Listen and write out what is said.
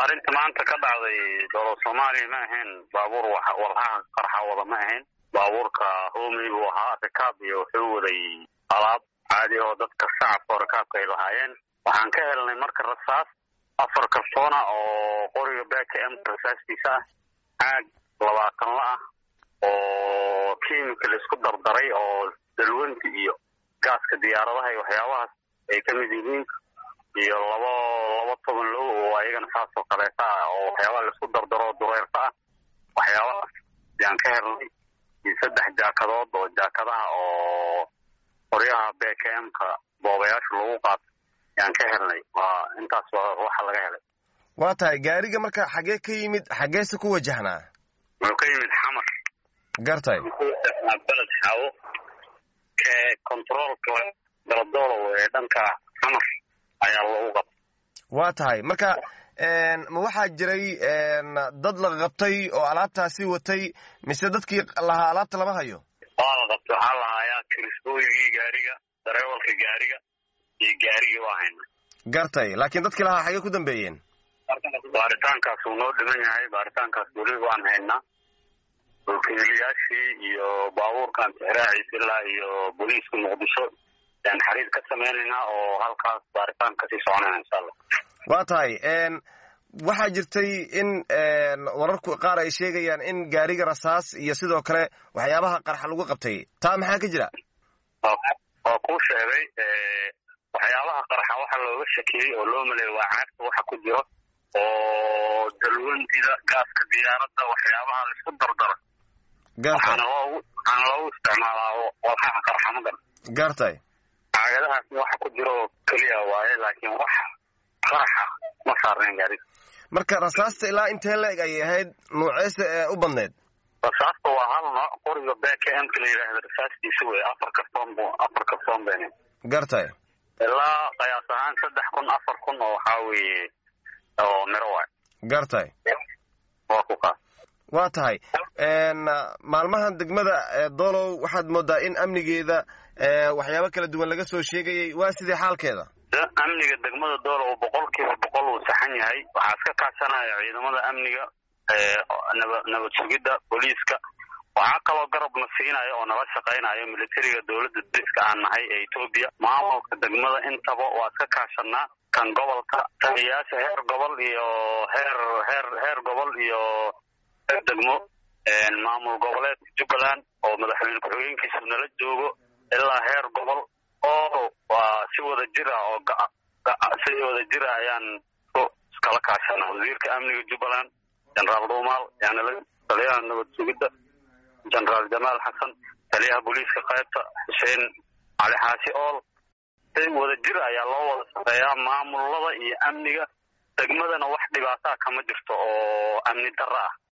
arrinta maanta ka dhacday dowlad soomaaliya ma ahayn baabuur walhaha qarxa wada ma ahayn baabuurka hoomey buu ahaa rikaab iyo wuxuu waday alaab caadi oo dadka shacabka oo rikaabka ay lahaayeen waxaan ka helnay marka rasaas afar kartoona oo qoriga baka emka rasaastiisa ah caag labaatan la ah oo kimika la isku dardaray oo dalwanti iyo gaaska diyaaradaha iyo waxyaabahaas ay ka mid yihiin iyo labo laba toban low oo ayagana saas oo kaleeta ah oo waxyaabaha laisku dardaro dureerta ah waxyaabahaas ayaan ka helnay iyo saddex jaakadood oo jaakadaha oo qoryaha bkmka boobayaasha lagu qaato ayaan ka helnay waa intaas waxa laga helay waa tahay gaariga marka xagee ka yimid xageese ku wajahnaa wuxuu ka yimid xamar gartay beled xaawo ke controolka galadoolow ee dhanka xamar ayaa lagu qabtay waa tahay marka ma waxaa jiray dad la qabtay oo alaabtaasi watay mise dadkii lahaa alaabta lama hayo waa la qabtay waxaa lahaayaa kirisbooyigii gaariga dareewalka gaariga iyo gaarigii waa hayna gartay laakiin dadkii lahaa xagee ku dambeeyeen baaritaankaas wuu noo dhiman yahay baaritaankaas weli waan haynaa wakiiliyaashii iyo baabuurkan tixraaciisa ilaa iyo booliiska muqdisho ayaan xariir ka sameynaynaa oo halkaas baaritaan kasii soconayna insha allah waa tahay waxaa jirtay in wararku qaar ay sheegayaan in gaariga rasaas iyo sidoo kale waxyaabaha qarxa lagu qabtay taa maxaa ka jira waa kuu sheegay waxyaabaha qarxa waxa looga shakiyey oo loo maleeyay waa caagta waxa ku jiro oo dalwantida gaaska diyaaradda waxyaabaha laisku dardaro waxaana loogu waxaana loogu isticmaalaa walxaha qarxa magan gartay caagadahaas waxa ku jiro oo keliya waaye laakiin wax qarxa ma saarnayn gaariga marka rasaasta ilaa intee la-eg ayay ahayd nuuceese ee u badneed rasaasta waa hal nooc qoriga bkmka la yidhaahda rasaastiisa wey afar kartoon bu afar kartoon bene gartay ilaa qiyaas ahaan saddex kun afar kun oo waxaa weeye oo miro waay gartay waa ku kaas waa tahay maalmahan degmada doolow waxaad moodaa in amnigeeda waxyaabo kala duwan laga soo sheegayay waa sidee xaalkeeda amniga degmada doolow boqol kiiba boqol uu saxan yahay waxaa iska kaashanaya ciidamada amniga naba nabad sugidda booliiska waxaa kaloo garabna siinaya oo nala shaqaynayo militariga dowladda dariska aan nahay ee etoobiya maamulka degmada intaba waa iska kaashanaa kan gobolka taliyayaasha heer gobol iyo heer heer heer gobol iyo heer degmo maamul goboleedka jubbaland oo madaxweyne ku-xigeenkiisu nala joogo ilaa heer gobol oo waa si wada jir ah oo si wada jir ah ayaan iskala kaashanaa wasiirka amniga jubbaland generaal dhuumaal yaanala taliyaha nabad sugidda generaal jamaal xasan taliyaha booliiska qaybta xuseen cali xaashi ool si wada jir ayaa loo wada shaqeeyaa maamulada iyo amniga degmadana wax dhibaataa kama jirto oo amni darro ah